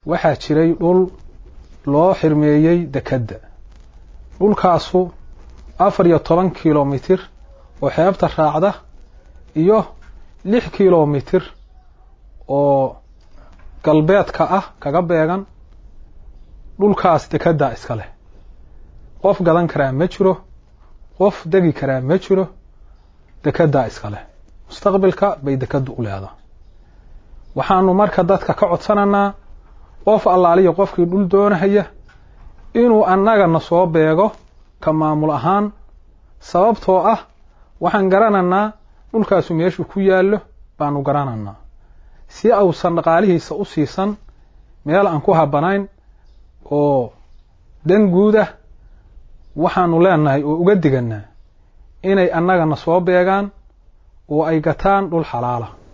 waxaa jiray dhul loo xirmeeyey dekedda dhulkaasu afar iyo toban kilomitir oo xeebta raacda iyo lix kilomitir oo galbeedka ah kaga beegan dhulkaas dekeddaa iska leh qof gadan karaa ma jiro qof degi karaa ma jiro dekeddaa iska leh mustaqbilka bay dekeddu u leedahay waxaanu marka dadka ka codsanaynaa qof allaaliya qofkii dhul doonahaya inuu annagana soo beego ka maamul ahaan sababtoo ah waxaan garanaynaa dhulkaasu meeshuu ku yaallo baanu garanaynaa si ausan dhaqaalihiisa u siisan meel aan ku habanayn oo dan guudah waxaanu leenahay oo uga diganaa inay annagana soo beegaan oo ay gataan dhul xalaala